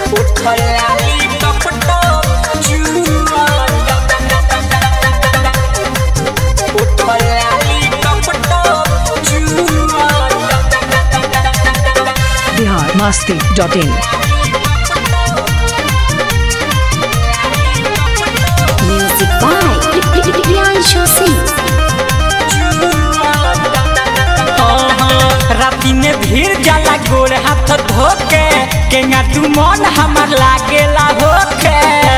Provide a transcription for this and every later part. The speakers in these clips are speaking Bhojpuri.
उठलाली टपटो जुआ उठलाली टपटो जुआ Bihar Masti dot in Music by Priyanshu Singh. राती में भीड़ जाला गोर हाथ धोके केंगा तू मन हमर लागेला होके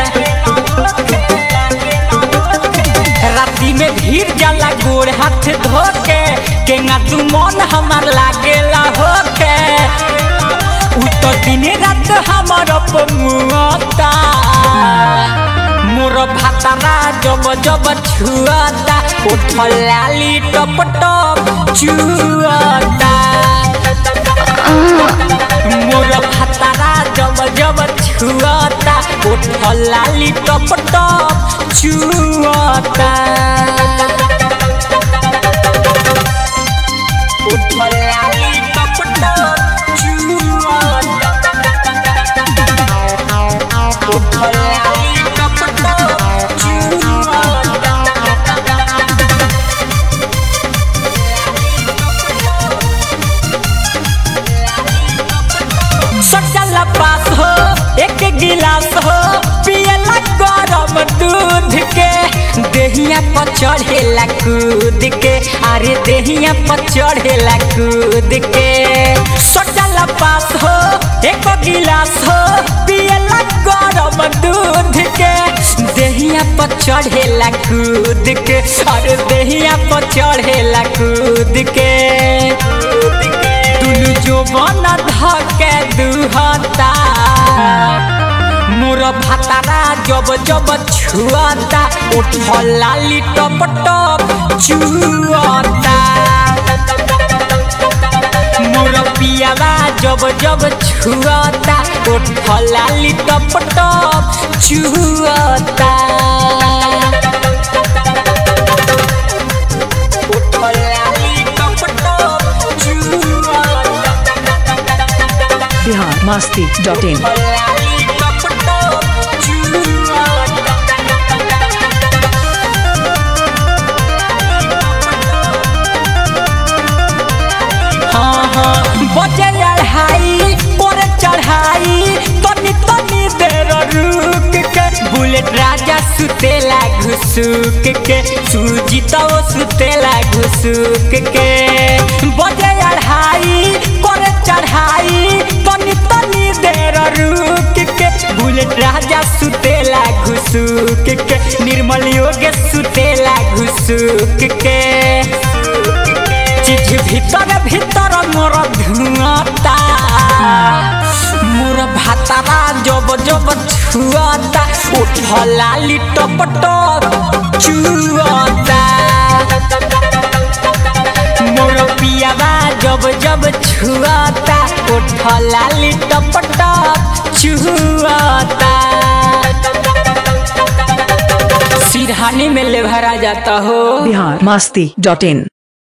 राती में भीड़ जाला गोर हाथ धोके केंगा तू मन हमर लागेला होके उ तो दिन रात हमर पमुआता मोर भातारा जब जब छुआता उठलाली टप टप छुआता मोर भातारा जब जब छुआता उठलाली टप टप छुआता उठलाली टप टप छुआता उठलाली टप टप छुआता सटल पास हो एक गिलास हो पियला गरम दूध के देहिया पर चढ़ेला कूद के अरे देहिया पर चढ़ेला कूद के सटल पास हो एक गिलास हो पियला गरम दूध के देहिया पर चढ़ेला कूद के अरे देहिया पर चढ़ेला कूद के दुनु जो बन धके दुहता मोर भातारा जब जब छुआता उठलाली टप टप छुआता मोर पियावा जब जब छुआता उठलाली टप टप छुआता उठलाली टप टप छुआता बिहार मस्ती डॉट इन बजे अढ़ाई पर चढ़ाई तनी तनी देर रुक के बुलेट राजा सुतेला घुसुक के सूजी तो सुतेला घुसुक के बजे अढ़ाई पर चढ़ाई तनी तनी देर रुक के बुलेट राजा सुतेला घुसुक के निर्मल योग सुतेला घुसुक के चीज भीतर भीतर मोर धुआता मोर भातारा जब जब छुआता उठलाली टप टप छुआता मोर पियावा जब जब छुआता उठलाली टप टप छुआता सिरहानी में लेभरा जाता हो बिहार मस्ती डॉट इन